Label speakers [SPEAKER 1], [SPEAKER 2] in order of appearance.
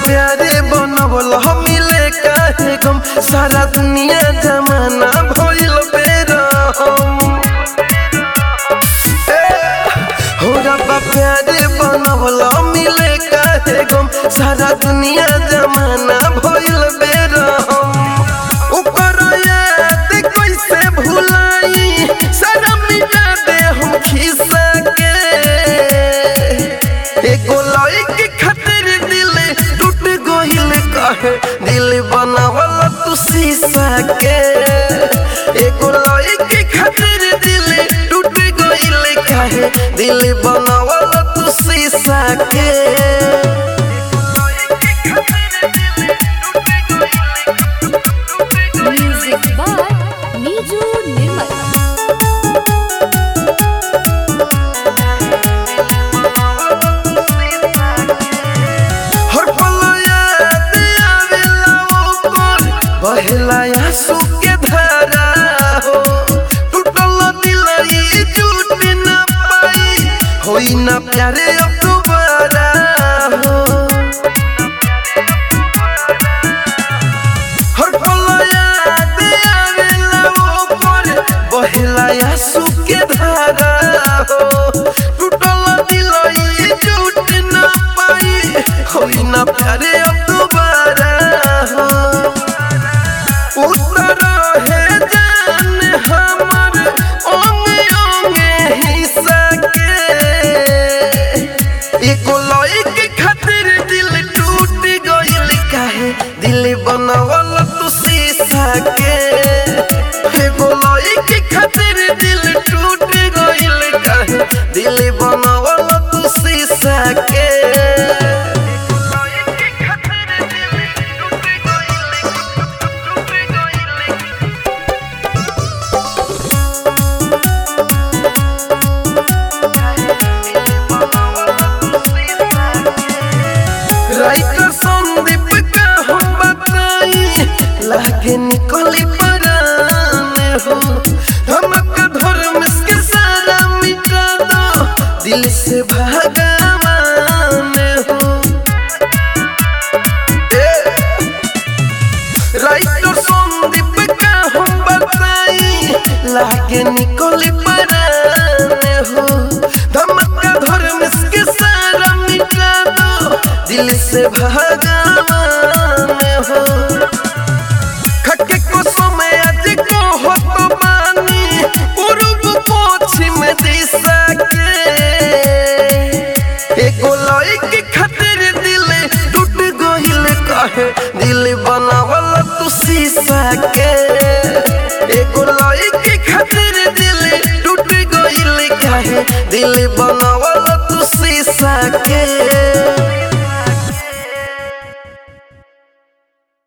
[SPEAKER 1] प्यारे बनवल मिले काहे गम सारा दुनिया जमाना भइल बेरहम हो रब्बा प्यारे बनवल मिले काहे गम सारा दुनिया जमाना भइल बेरहम ऊपर याद कैसे भुलाई सारा मिटा दे हम खिस्सा के एगो लड़की खातिर दिल टूट गइल कहे दिल बनावल तू शीशा के एगो लड़की खातिर दिल टूट गइल कहे दिल बनावल तू शीशा के
[SPEAKER 2] Music by Niju Nirmal.
[SPEAKER 1] हर पल याद आवेला ओकर बहेला आंसू के धारा हो टूटल दिल ई टूट न पाई होई ना प्यारे अब दोबारा हो हर पल याद आवेला ओकर बहेला आंसू के धारा हो टूटल दिल ई टूट न पाई होई ना प्यारे अब दोबारा हो उतर है जान हमर ओंगे ओंगे हिस्सा के एको लइके खातिर दिल टूट गइल काहे दिल बनवल तू शीशा के एगो लइके खातिर दिल टूट गइल काहे दिल बनवल तू शीशा के राइटर संदीप का हम बताई लागे निकली परान हो धमक धर्म के सारा मिटा दो दिल से भगवान हो ए, राइटर संदीप का हम बताई लागे निकली परान हो धमका धर्म के सारा मिटा दो दिल से भगवान हो खके को समय आज को हो तो मानी पूर्व पश्चिम दिशा के एगो लइके खातिर दिल टूट गइल कहे दिल बनावल तू शीशा के एगो लइके खातिर दिल टूट गइल कहे दिल बनावल तू शीशा के